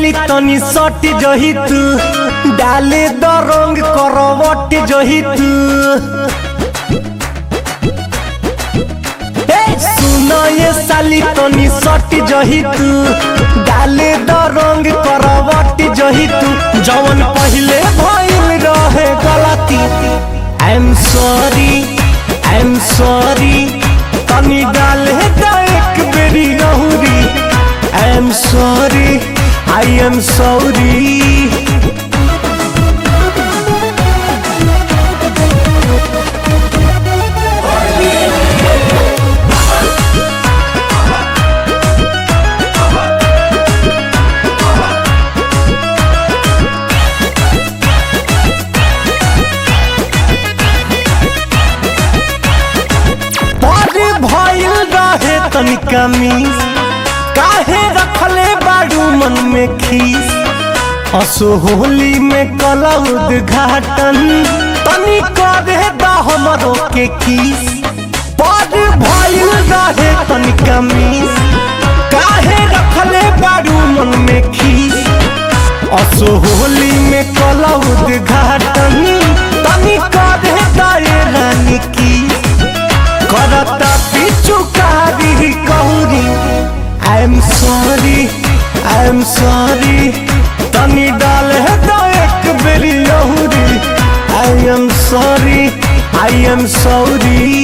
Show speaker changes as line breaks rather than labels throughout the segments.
साली तनी सट जही तू डाले द रंग करवट जही तू ए, सुन ये साली तनी सट जही तू डाले द रंग करवट जही तू जवन पहिले भइल रहे गलती I am sorry I am sorry तनी डाले द एक बेरी गहुरी I am sorry I am sorry बड़े भइल रहे तनिका मिस काहे रखले बाड़ू मन में खीस असो होली में कला उद्घाटन तनी करे दा हमरो के किस बड़े भइल रहे तनिका मिस काहे रखले बाड़ू मन में खीस असो होली में कला उद्घाटन तनी करे दा ये रानी किस करता पिछु कारी कहूरी I am sorry I am sorry तनी डाल है तो एक बेरी लहूरी I am sorry I am sorry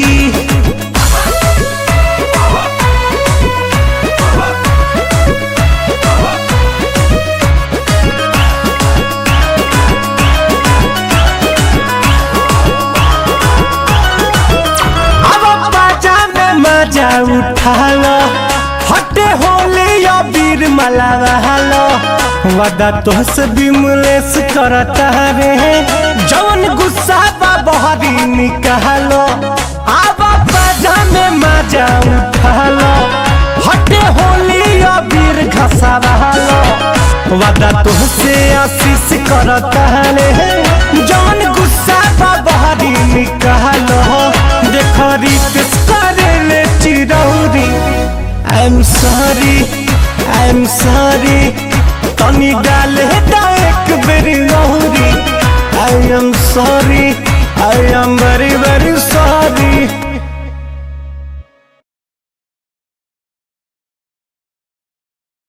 अब बाजा में मजा उठा लो हटे होले या वीर मलावा लो वदा तोहस बिमलेस करता रे जवन गुस्सा बा बहरी निकालो अब बाजा में मजा उठा लो हटे होले या वीर घसावा लो वदा तोहसे आशीष करता रे जवन गुस्सा बा बहरी निकालो देख रितेश करेले चिरौरी I am sorry I am sorry तनी डाले दा एक बेरी लहूरी I am sorry I am very